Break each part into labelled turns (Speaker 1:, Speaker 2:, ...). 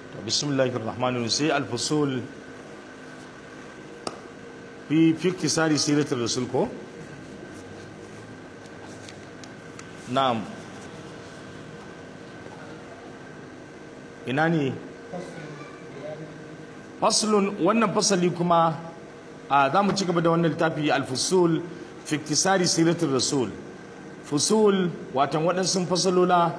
Speaker 1: bismillahir rahmanir rahim sai al-fusul fi fi iktisari siratul rasul ko na'am ina ne faslun wannan fasali kuma a za mu ci gaba da wannan littafi al-fusul fi iktisari siratul rasul fusul watan waɗansu fasalola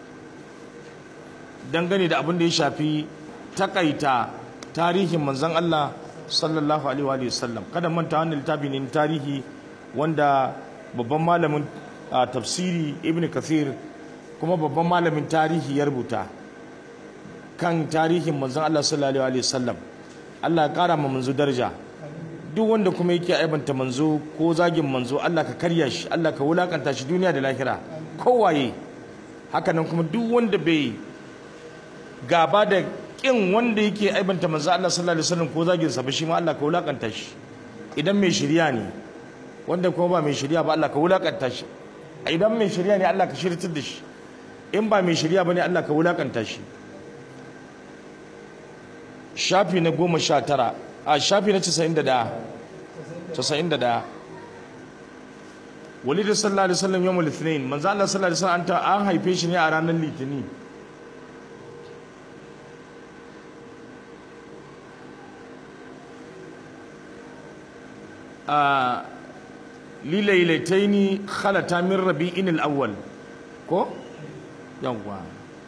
Speaker 1: dangane da abin da ya shafi takaita tarihin manzon Allah sallallahu alaihi wa sallam kada manta wannan littafi ne tarihi wanda babban malamin tafsiri ibn kathir kuma babban malamin tarihi ya rubuta kan tarihin manzon Allah sallallahu alaihi wa sallam Allah ya kara ma manzo daraja duk wanda kuma yake aibanta manzo ko zagin manzo Allah ka karya shi Allah ka wulakanta shi duniya da lahira kowaye hakanan kuma duk wanda bai gaba da kin wanda yake aibanta manzo Allah sallallahu alaihi wasallam ko zagin sa ba shi ma Allah ka wulakanta shi idan mai shirya ne wanda kuma ba mai shirya ba Allah ka wulakanta shi idan mai shirya ne Allah ka shirtar da shi in ba mai shirya bane Allah ka wulakanta shi shafi na goma sha tara a shafi na casa'in da ɗaya casa'in da ɗaya walidu sallallahu alaihi wasallam yawmul ithnain manzo Allah sallallahu alaihi wasallam an haife shi ne a ranar litinin a lilailataini khalata min rabi'in al-awwal ko yawwa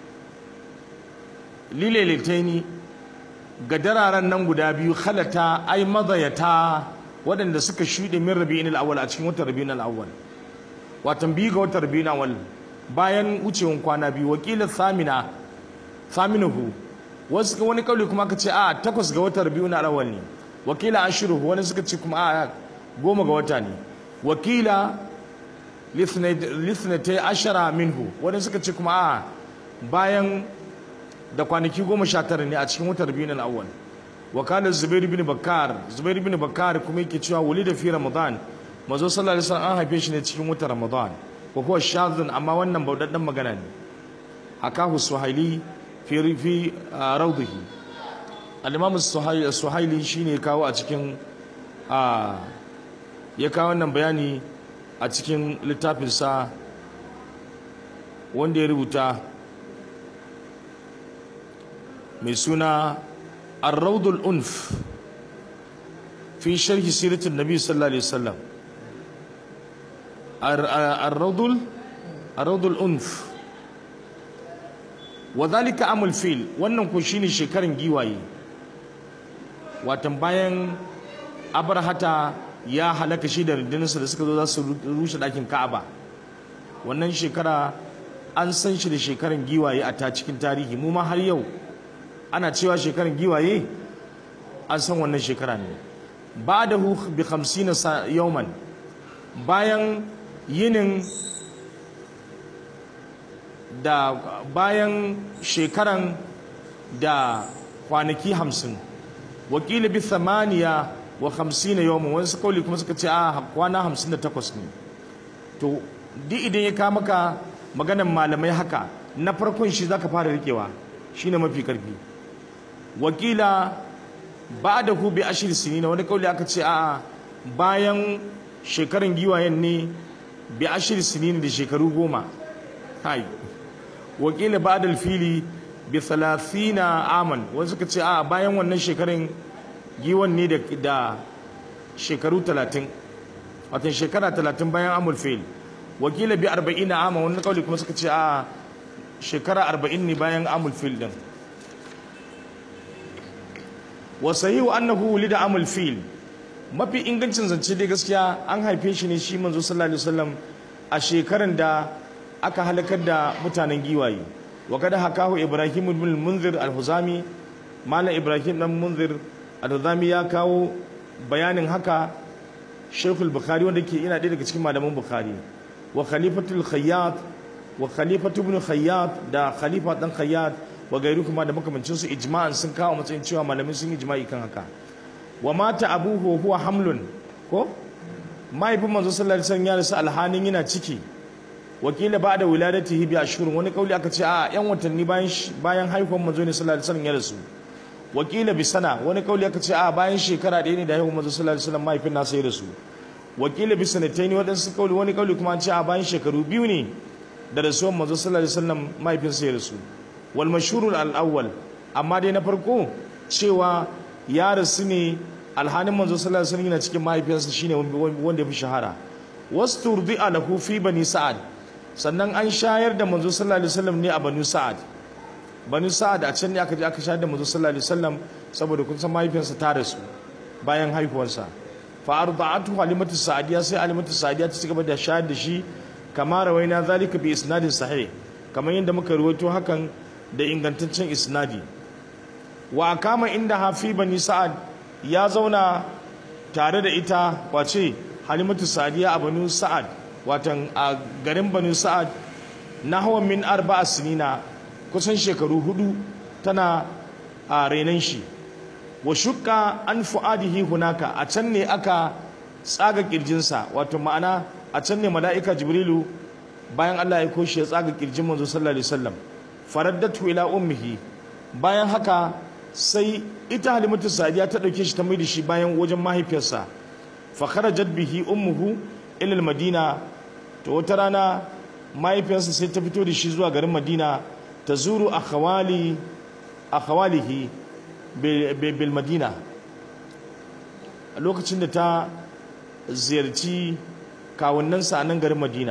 Speaker 1: lilailataini ga dararen nan guda biyu khalata ai mazayata waɗanda suka shuɗe min rabi'in al-awwal a cikin watan rabi'in al-awwal watan biyu ga watan rabi'in al-awwal bayan wucewan kwana biyu wakilin samina saminahu wasu wani kauli kuma aka ce a takwas ga watan rabi'in al-awwal ne wakila ashiruhu wani suka ce kuma a goma ga wata ne wakila lithnatai ashara minhu wani suka ce kuma a bayan da kwanaki goma sha tara ne a cikin watan rabi'in al-awwal wakalar zubair bin bakar zubair bin bakar kuma yake cewa wuli da fi ramadan mazo sallallahu alaihi wasallam an haife shi ne cikin watan ramadan ko kuwa shadhun amma wannan baudaddan magana ne hakahu suhaili fi fi rawdihi al-imam suhaili shine kawo a cikin ya kawo wannan bayani a cikin littafinsa wanda ya rubuta mai suna arraudul unf fi sharhi siratun nabi sallallahu alaihi wasallam arraudul arraudul unf wadhalika amul fil wannan ko shine shekaran giwaye watan bayan abarhata ya halaka shi da rundunarsa da suka zo za su rushe ɗakin ka'aba wannan shekara an san shi da shekaran giwaye a ta cikin tarihi mu ma har yau ana cewa shekaran giwaye an san wannan shekara ne ba da hu bi hamsina yauman bayan yinin da bayan shekaran da kwanaki hamsin wakili bi thamaniya wa hamsina yawon wani kauli kuma suka ce a kwana hamsin da takwas ne to duk idan ya kama maka maganan malamai haka na farkon shi zaka fara rikewa shine mafi karfi wakila ba da ku bi ashir sini na wani kauli aka ce a bayan shekarun giwayen ne bi ashir sini da shekaru goma hai wakila ba da fili bi thalathina aman wani suka ce a bayan wannan shekarun giwan ne da shekaru talatin watan shekara talatin bayan amul fail wakila bi arba'ina ama wani kauli kuma suka ce a shekara arba'in ne bayan amul fail din wa sahihu annahu wulida amul fil mafi ingancin zance dai gaskiya an haife shi ne shi manzo sallallahu alaihi wasallam a shekaran da aka halakar da mutanen giwaye wa kada hakahu ibrahim ibn munzir al-huzami malam ibrahim dan munzir al-huzami ya kawo bayanin haka shaykhul bukhari wanda ke ina ɗaya daga cikin malaman bukhari wa khalifatul khayyat wa khalifatu ibn khayyat da khalifa dan khayyat wa gairu kuma da makamancin su ijma'an sun kawo matsayin cewa malamin sun ijma'i kan haka wa mata abuhu huwa hamlun ko mahaifin manzo sallallahu alaihi wasallam ya rasu alhanin yana ciki wakila ba da wiladatihi bi ashhurun wani kauli aka ce a yan watanni bayan bayan haihuwar manzo ne sallallahu alaihi wasallam ya rasu wakila bi sana wani kauli aka ce a bayan shekara ɗaya ne da haihuwar manzo sallallahu alaihi wasallam mahaifin nasa ya rasu wakila bi sanataini wadansu kauli wani kauli kuma an ce a bayan shekaru biyu ne da rasuwar manzo sallallahu alaihi wasallam mahaifinsa ya rasu wal mashhurul al awwal amma dai na farko cewa ya rasu ne alhanin manzo sallallahu alaihi wasallam yana cikin mahaifiyarsa shine wanda ya fi shahara wasturdi'a lahu fi bani sa'ad sannan an shayar da manzo sallallahu alaihi wasallam ne a banu sa'ad banu sa'ad a can ne aka je aka shayar da manzo sallallahu alaihi wasallam saboda kun san mahaifiyarsa ta rasu bayan haihuwarsa fa arda'atu halimatu sa'adiya sai halimatu sa'adiya ta cigaba da shayar da shi kama rawaina zalika bi isnadin sahih kamar yadda muka rawaito hakan da ingantaccen isnadi wa kama inda hafi bani sa'ad ya zauna tare da ita wace halimatu sa'adiya a banu sa'ad watan a garin banu sa'ad na hawan min arba'a sinina kusan shekaru hudu tana a renan shi wa shukka an fu'adihi hunaka a can ne aka tsaga kirjinsa wato ma'ana a can ne mala'ika jibrilu bayan Allah ya koshi ya tsaga kirjin manzo sallallahu alaihi wasallam faraddatu ila ummihi bayan haka sai ita halimatu sadiya ta dauke shi ta mai da shi bayan wajen mahaifiyarsa fa kharajat bihi ummuhu ila madina to wata rana mahaifiyarsa sai ta fito da shi zuwa garin madina ta zuru akhawali akhawalihi bil madina a lokacin da ta ziyarci kawunnansa a nan garin madina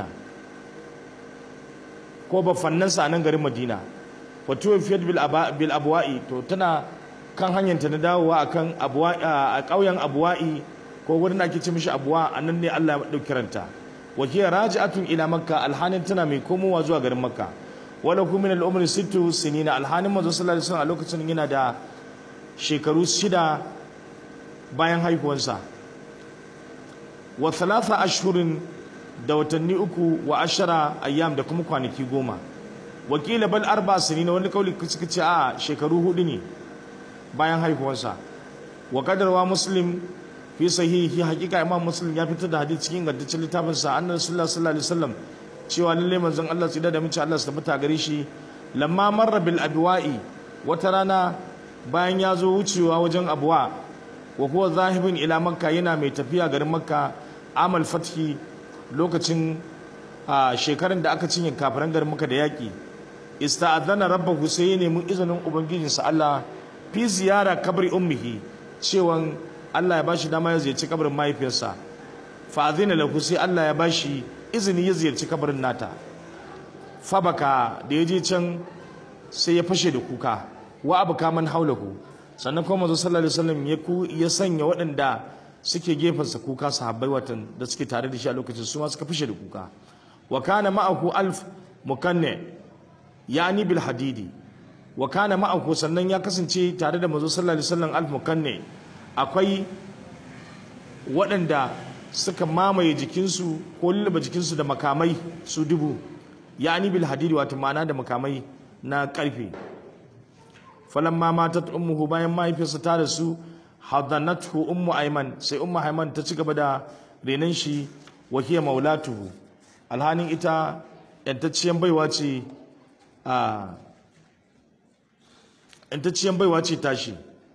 Speaker 1: ko bafannansa a nan garin madina wato fiyat bil abuwa'i to tana kan hanyarta na dawowa akan a ƙauyen abuwa'i ko wurin ake ce mishi abuwa a nan ne Allah ya ɗauki ranta wakiya raji'atun ila makka alhanin tana mai komowa zuwa garin makka wala kum min al-umri sittu sinina alhanin manzo sallallahu alaihi wasallam a lokacin yana da shekaru shida bayan haihuwansa wa thalatha ashhurin da watanni uku wa ashara ayyam da kuma kwanaki goma wakila bal arba sinina wani kauli suka ce a shekaru hudu ne bayan haihuwansa wa kadarwa muslim fi sahihi hakika imam muslim ya fitar da hadisi cikin gantaccen littafin sa annabi sallallahu alaihi wasallam cewa lalle manzon Allah tsida da mace Allah su tabbata gare shi lamma marra bil abwa'i wata rana bayan ya zo wucewa wajen abuwa wa huwa zahibin ila makka yana mai tafiya garin makka amal fathi lokacin shekarun da aka cinye kafiran garin makka da yaki ista'adhana rabbahu sai ya nemi izinin ubangijinsa Allah fi ziyara kabri ummihi cewan Allah ya bashi dama ya ziyarci kabarin mahaifiyarsa fa azina lahu sai Allah ya bashi izini ya ziyarci kabarin nata fa baka da ya je can sai ya fashe da kuka wa abka man haulahu sannan kuma manzo sallallahu alaihi wasallam ya ku ya sanya waɗanda suke gefensa kuka sahabbai watan da suke tare da shi a lokacin su ma suka fashe da kuka wa kana ma'ahu alf mukanne yani bil hadidi wa kana ma'ahu sannan ya kasance tare da manzo sallallahu alaihi wasallam alf mukanne akwai waɗanda suka mamaye jikinsu ko lullaba jikinsu da makamai su dubu yani bil hadidi wato ma'ana da makamai na ƙarfe falamma matat ummuhu bayan mahaifiyarsa ta rasu hadanathu ummu ayman sai ummu ayman ta ci gaba da renan shi wa hiya maulatuhu alhanin ita yantacciyar baiwa ce a yantacciyar baiwa ce tashi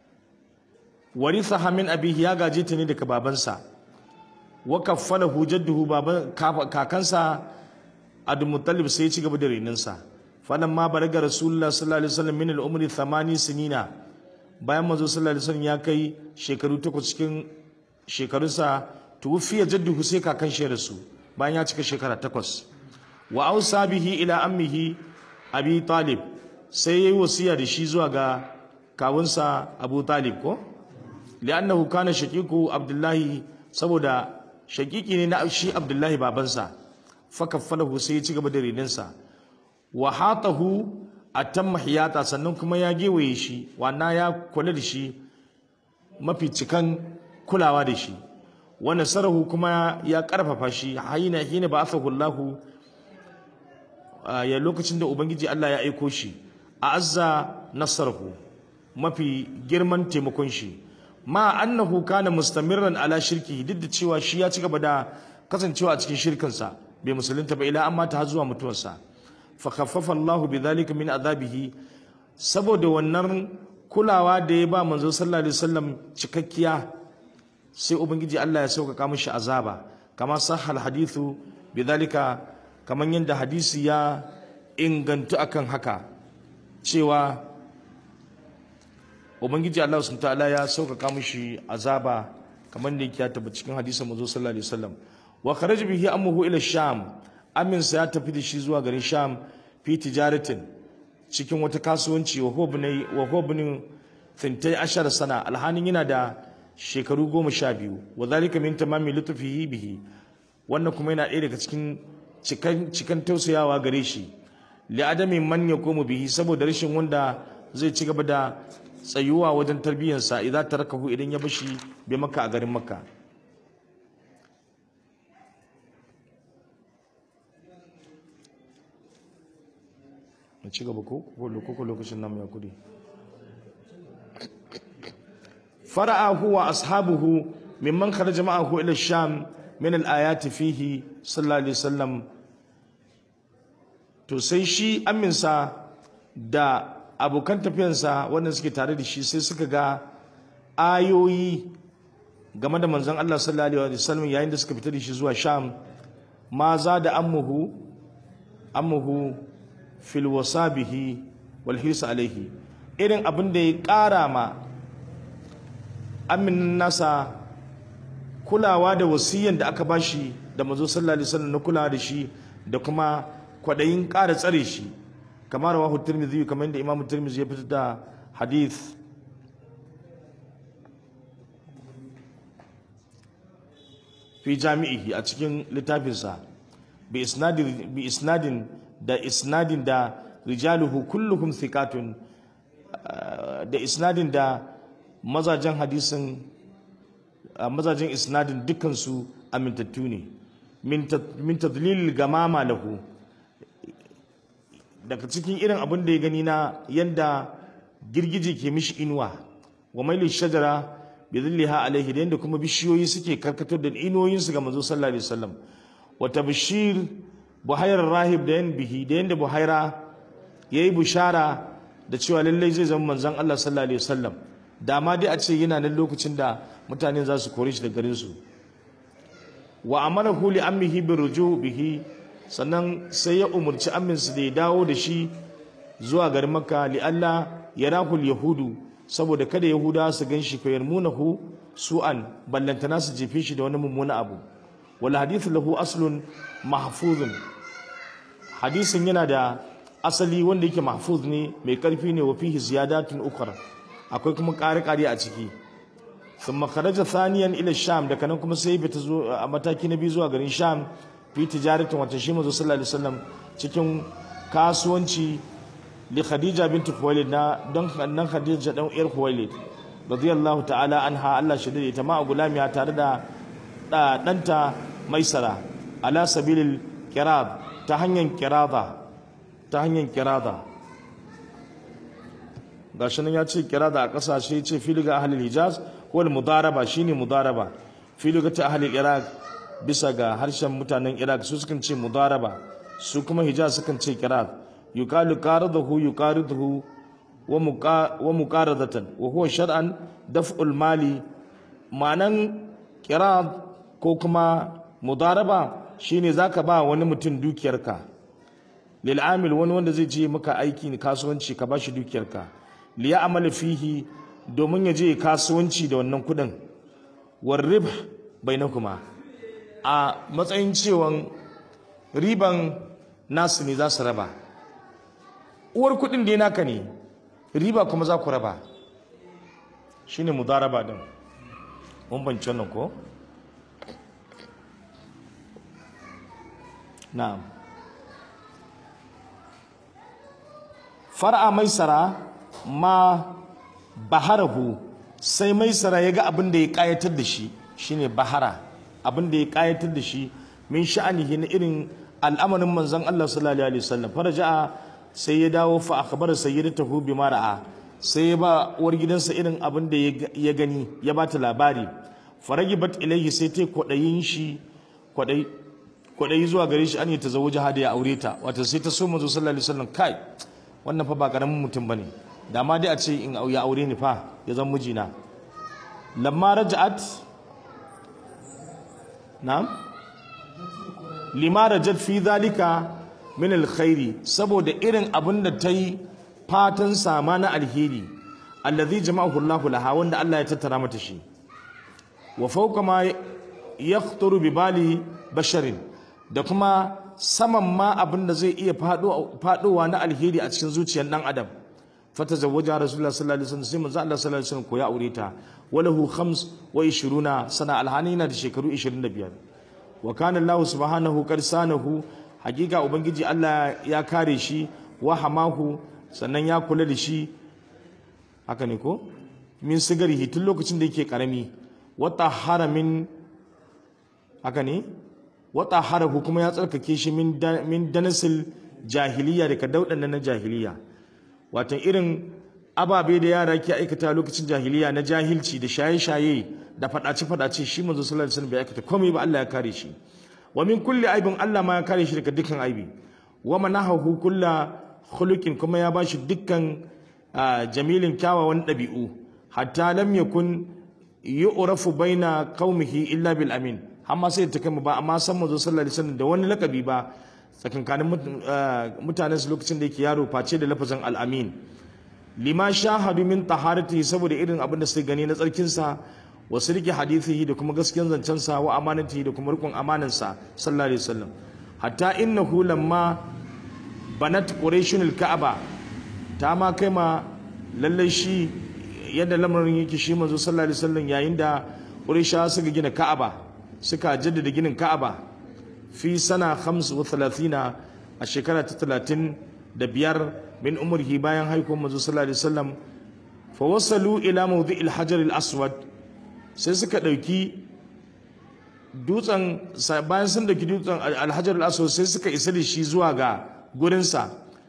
Speaker 1: warithaha min abihi ya gaje ta ne daga babansa wa kaffalahu jadduhu baban kakansa Abdul Muttalib sai ya ci gaba da renansa falamma baraga rasulullah sallallahu alaihi wasallam min al-umri 80 sinina bayan manzo sallallahu alaihi wasallam ya kai shekaru takwas cikin shekarunsa tuwfiya jadduhu sai kakan shi rasu bayan ya cika shekara takwas wa ausa bihi ila ammihi abi talib sai yayi wasiya da shi zuwa ga kawunsa abu talib ko li'annahu kana shaqiqu abdullahi saboda shaqiqi ne na shi abdullahi babansa fakaffalahu sai ya ci gaba da reninsa wa hatahu atamma hiyata sannan kuma ya gewaye shi wannan ya kula da shi mafi cikan kulawa da shi wa nasarahu kuma ya karfafa shi hayina hina ba'athahu Allah ya lokacin da ubangiji Allah ya aiko shi a azza nasarahu mafi girman taimakon shi ma annahu kana mustamirran ala shirki duk da cewa shi ya ci gaba da kasancewa a cikin shirkinsa bai musulunta ba ila amma ta zuwa mutuwarsa fa khaffafa Allahu bidhalika min azabihi saboda wannan kulawa da ya ba manzo sallallahu alaihi wasallam cikakkiya sai ubangiji Allah ya sauƙaƙa mishi azaba kama sahal hadithu bidhalika kaman yadda hadisi ya ingantu akan haka cewa ubangiji Allah subhanahu ta'ala ya sauƙaƙa mishi azaba kamar da yake ya tabbata cikin hadisin manzo sallallahu alaihi wasallam wa kharaja bihi ammuhu ila sham amin sa ya tafi da shi zuwa garin sham fi tijaratin cikin wata kasuwanci wa hobni wa hobni thintai ashar sana alhanin yana da shekaru goma sha biyu wa zalika min tamami lutfihi bihi wannan kuma yana ɗaya daga cikin cikan cikan tausayawa gare shi li adami man yaqumu bihi saboda rashin wanda zai ci gaba da tsayuwa wajen tarbiyyarsa idan tarakahu idan ya bashi bai maka a garin makka na ci gaba ko ko lokacin namu ya kudi fara'ahu wa ashabuhu mimman kharaja ma'ahu ila sham min al-ayati fihi sallallahu alaihi wasallam to sai shi aminsa da abokan tafiyansa wanda suke tare da shi sai suka ga ayoyi game da manzon Allah sallallahu alaihi wasallam yayin da suka fita da shi zuwa sham ma za da ammuhu ammuhu fil wasabihi wal hirsa alaihi irin abin da ya ƙara ma amin nasa kulawa da wasiyan da aka bashi da mazo sallallahu alaihi wasallam na kulawa da shi da kuma kwadayin ƙara tsare shi kamar rawahu tirmidhi kamar da imam tirmidhi ya fitar da hadith fi jami'ihi a cikin littafinsa bi isnadin bi isnadin da isnadin da rijaluhu kulluhum thiqatun da isnadin da mazajen hadisin mazajen isnadin dukansu amintattu ne min tadlilil gamama lahu daga cikin irin abin da ya gani na yanda girgije ke mishi inuwa wa maili shajara bi dhilliha alaihi da yanda kuma bishiyoyi suke karkatar da inuwoyinsu ga manzo sallallahu alaihi wasallam wa tabshir buhairar rahib da yan bihi da yanda buhaira yayi bushara da cewa lallai zai zama manzon Allah sallallahu alaihi wasallam da ma dai a ce yana nan lokacin da mutane za su kore shi da garin su wa amarahu li ammihi bi ruju bihi sannan sai ya umurci amminsu da ya dawo da shi zuwa garin makka li Allah ya rahul yahudu saboda kada yahuda su gan shi fayar munahu su'an ballantana su jefe shi da wani mummuna abu wal hadithu lahu aslun mahfuzun hadisin yana da asali wanda yake mahfuz ne mai karfi ne wa fihi ziyadatun ukhra akwai kuma ƙari-ƙari a ciki thumma kharaja thaniyan ila sham daga nan kuma sai fita a mataki na biyu zuwa garin sham fi tijaratin wata shi manzo sallallahu alaihi wasallam cikin kasuwanci li khadija bint khuwailid na don nan khadija dan yar khuwailid radiyallahu ta'ala anha Allah shi da ita ma gulamiya tare da danta maisara ala sabilil qirab ta hanyar qirada ta hanyar qirada gashi nan ya ce qirada a kasashe ya ce filiga ahlul hijaz wal mudaraba shine mudaraba filiga ta ahlul iraq bisa ga harshen mutanen iraq su sukan ce mudaraba su kuma hijaz sukan ce kirat yuqalu qaradahu yuqariduhu wa muqaradatan wa huwa shar'an daf'ul mali ma'anan kirat ko kuma mudaraba shine zaka ba wani mutum dukiyarka lil amil wani wanda zai je maka aiki kasuwanci ka bashi dukiyarka li ya'mal fihi domin ya je kasuwanci da wannan kudin war ribh bainakuma a matsayin cewan riban nasu ne za su raba uwar kudin da naka ne riba kuma za ku raba shine mudaraba din mun banci wannan ko na'am far'a maisara ma baharahu sai maisara ya ga abin da ya kayatar da shi shine bahara abin da ya kayatar da shi min sha'anihi na irin al'amarin manzon Allah sallallahu alaihi wasallam faraja'a sai ya dawo fa akhbara sayyidatahu bima ra'a sai ya ba uwar gidansa irin abin da ya gani ya bata labari faragibat ilaihi sai ta kwadayin shi kwadai kwaɗayi zuwa gare shi an yi tazawuja hada ya aure ta wata sai ta so manzo sallallahu alaihi wasallam kai wannan fa ba karamin mutum bane da ma dai a ce in ya aure ni fa ya zan mijina lamma raja'at na'am lima rajat fi zalika min alkhairi saboda irin abin da ta yi fatan sama na alheri allazi jama'ahu Allahu laha wanda Allah ya tattara mata shi wa fawqa ma yakhturu bi bali basharin da kuma saman ma abin da zai iya fadowa na alheri a cikin zuciyar dan adam fata zawwaja rasulullah sallallahu alaihi wasallam sai manzo Allah sallallahu alaihi wasallam ko ya aure ta walahu khams wa 20 sana alhani na da shekaru 25 wa kana Allah subhanahu qad sanahu hakika ubangiji Allah ya kare shi wa hamahu sannan ya kula da shi haka ne ko min sigarihi tun lokacin da yake karami wa tahara min haka ne wa taharahu kuma ya tsarkake shi min min danasil jahiliya daga daudan na jahiliya wato irin ababe da yara ke aikata lokacin jahiliya na jahilci da shaye-shaye da fadace-fadace shi manzo sallallahu alaihi wasallam bai aikata komai ba Allah ya kare shi wa min kulli aibin Allah ma ya kare shi daga dukkan aibi wa manahahu kulla khuluqin kuma ya bashi dukkan jamilin kyawawan dabi'u hatta lam yakun yu'rafu baina qaumihi illa bil amin amma sai ta kai ba amma san manzo sallallahu alaihi wasallam da wani lakabi ba tsakankanin mutanen su lokacin da yake yaro face da lafazin al-amin lima shahadu min taharatihi saboda irin abin da suka gani na tsarkin sa wa sirki hadithihi da kuma gaskiyar zancen sa wa amanatihi da kuma rikon amanan sa sallallahu alaihi wasallam hatta innahu lamma banat quraishun al-ka'aba ta ma kai ma lalle shi yadda lamarin yake shi manzo sallallahu alaihi wasallam yayin da quraisha suka gina ka'aba suka jaddada ginin ka'aba fi sana 35 a shekara ta 35 min umrihi bayan haikon manzo sallallahu alaihi wasallam fa wasalu ila mawdi'il hajar al-aswad sai suka dauki dutsen bayan sun dauki dutsen al-hajar al-aswad sai suka isa da shi zuwa ga gurin sa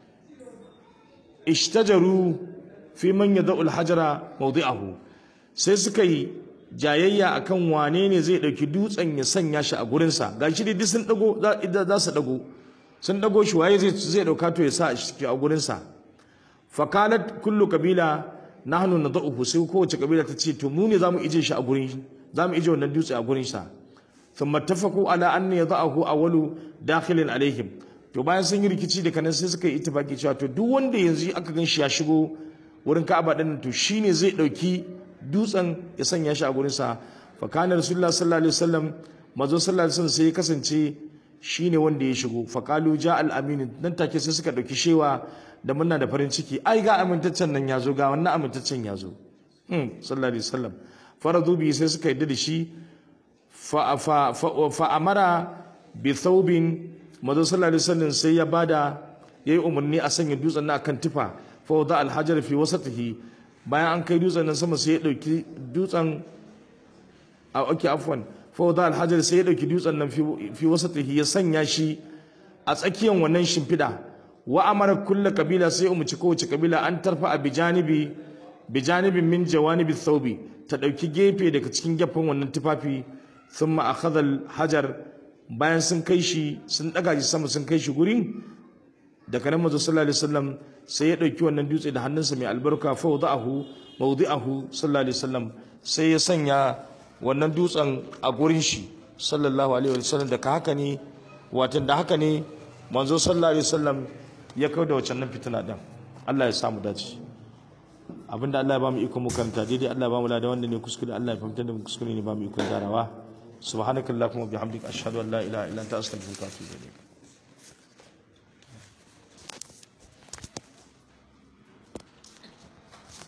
Speaker 1: ishtajaru fi man yad'u al-hajara mawdi'ahu sai suka yi jayayya akan wane ne zai dauki dutsen ya sanya shi a gurin sa gashi dai sun dago za su dago sun dago shi waye zai zai dauka to ya sa shi a gurin sa fakalat kullu kabila nahnu nad'uhu sai kowace kabila ta ce to mu ne zamu ije shi a gurin zamu ije wannan dutse a gurin sa thumma tafaqu ala an yad'ahu awwalu dakhilin alaihim to bayan sun yi rikici da kanan sai suka yi ittifaki cewa to duk wanda yanzu aka gan shi ya shigo wurin Ka'aba din to shine zai dauki dutsen ya sanya shi a gurin sa fa kana rasulullah sallallahu alaihi wasallam mazo sallallahu alaihi wasallam sai ya kasance shine wanda ya shigo faqalu ja al amin nan take sai suka dauki shewa da muna da farin ciki ai ga amintaccen nan yazo ga wannan amintaccen yazo hmm sallallahu alaihi wasallam faradu bi sai suka yadda da shi fa fa fa amara bi thawbin mazo sallallahu alaihi wasallam sai ya bada yayi umarni a sanya dutsen nan akan tufa fa wada al hajar fi wasatihi bayan an kai dutsen nan sama sai ya dauki dutsen a okay afwan fawda alhajar sai ya dauki dutsen nan fi wasatihi ya sanya shi a tsakiyar wannan shimfida wa amara kullu kabila sai umuci kowace kabila an tarfa a bijanibi bijanibin min jawanibi thawbi ta dauki gefe daga cikin gefen wannan tufafi thumma akhadha alhajar bayan sun kai shi sun daga shi sama sun kai shi gurin daga nan manzo sallallahu alaihi wasallam sai ya dauki wannan dutse da hannunsa mai albarka fa wada'ahu mawdi'ahu sallallahu alaihi wasallam sai ya sanya wannan dutsen a gurin shi sallallahu alaihi wasallam da haka ne watan da haka ne manzo sallallahu alaihi wasallam ya kawo da wacannan fitina din Allah ya samu dace abinda Allah ya ba mu iko mu karanta daidai Allah ya ba mu da wanda ne kuskure Allah ya fahimtar da mu kuskure ne ba mu iko gyarawa subhanakallahumma bihamdika ashhadu an la ilaha illa anta astaghfiruka wa atubu ilaik